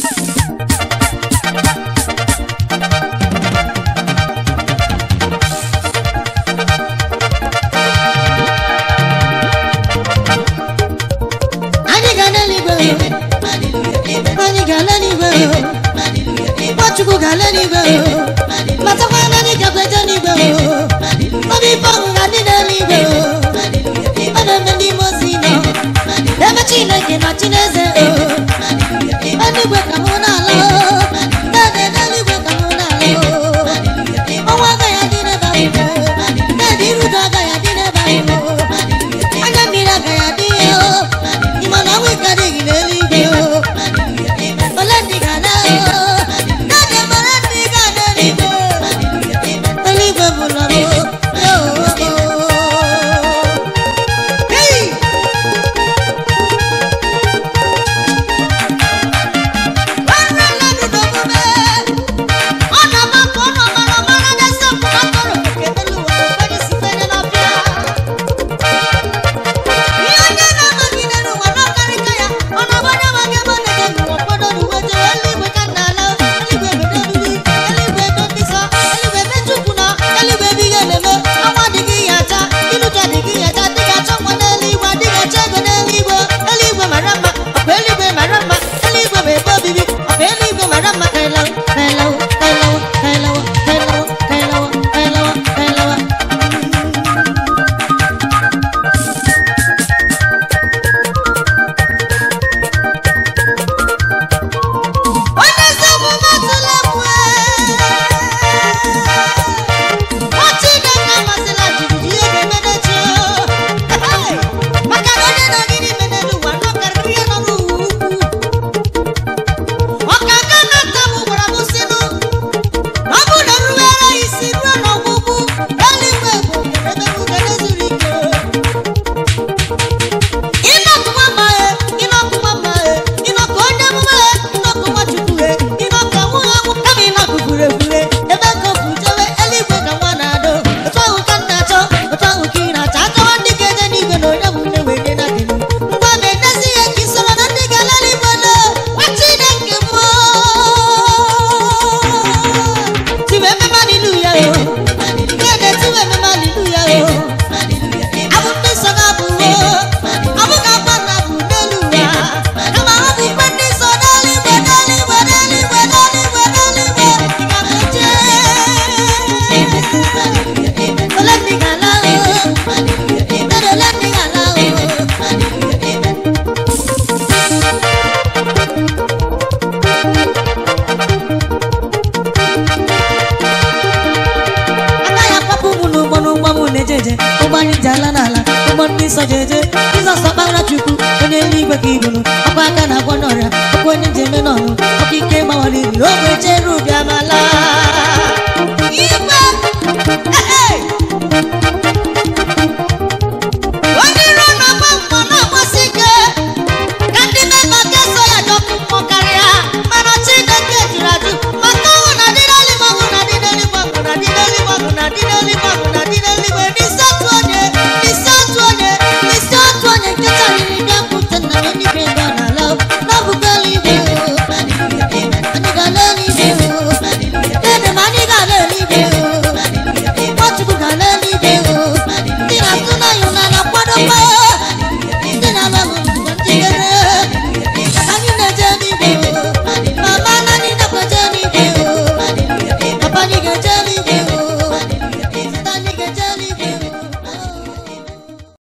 anyị ga n'eluigwe anyị ga n'eluigwe Nwachukwu ga n'eluigwe matakwa na anyị gakwa eje n'igwe obi ife ọṅụ ga dị n'eluigwe ọ na-eme n'ime ozi nọ ebe Chineke na Chineze eluigwe ka mụ na-ala dede n'eluigwe ka mụ na-ala ọnwa agaghị adị n'ebe ahụ dede irudo agaghị adị n'ebe ahụ anya mmiri agaghị adị ya ịma na ọnwụ ike adịghị n'eluigwe ole ndị ga-ala dede mara ndị ga-ala eluigwe eluigwe bụ nọrọ Hey! Nwanne nna dị n'omume, ọ na-amakụ ọnụ ọmara ọmara na-ese mpụ na mkpụrụ nke elu ụwa ụfọdụ si fere n'ọbịa. Ihe onye na-amaghị n'elu ụwa n'ọkarịka ya, ọ na-agbanye amaghị ebe ọ na-eje n'ụwa ụfọdụ n'uwe jere eluigwe ka nna ala, eluigwe ebe n'ebibi, eluigwe ebe ndị nsọ, eluigwe ebe Chukwu nọ, eluigwe ebe ihe na-eme, ọnwa adịghị ya acha, iluju adịghị ya acha, adịghị achọ nwa n'eluigwe, adịghị achọ ego n'eluigwe, eluigwe mara mma, ọkwa eluigwe mara mma, eluigwe bụ ebe obibi, ọkwa eluigwe mara mma ka ịlawa, ka ịlawa, ka ịlawa, ka ịlawa, ka ịlawa, ka ịlawa, ka ịlawa, ka ịlawa. Onye ezi omume atụla egwu Nwa Chineke amasịla jijiji ihe ga-eme n'echi maka na onye nọ n'ime n'elu ụwa nọ karịrị ihe nọ n'ụwa ukwu ọka aka na-ata m gwara m sịnụ na ọ bụrụ na nruwere ya isi ruo n'ọgwụgwụ eluigwe bụ ebe ugele zuru ike ịnọkụwa mma e ịnọkụwa mma e ịnọkụ onye emume e ịnọkụ nwachukwu e ịnọkụ anwụghị anwụ kama ịnọkụ fure fure ebe ka ofu jewe eluigwe ka nwa na-adọ otu ahụ ka m na-achọ otu ahụ ka ị na-achọ achọwa ndị ga-eje n'igwe na onye bụ nne were na kenu ngwa ma edezi ihe ka isoro na ndị ga-ala eluigwe na nwa chineke mmụọ tiwe ememe aliluya o dede tiwe ememe aliluya o abụ ndị nsọ na-abụ abụ ka akpa na-abụ n'elu ụwa kama ọ bụ ikpe ndị nsọ n'eluigwe n'eluigwe n'eluigwe n'eluigwe n'eluigwe ị ga-eje ole ndị ga-ala o dede ole ndị ga-ala o agaghị akwapụ ụmụ n'ụgbọ n'ụgbọ m na-eje eje ụgbọ anyị ji ala n'ala ụgbọ ndị nsọ ji eje jizọs ọkpara chukwu onye eluigwe ka ibunu ọkwa aka na-agwọ n'ọrịa ọkwa onye ji eme n'ọnụ ọkwa ike gbawara iri ogbe chere ụbịa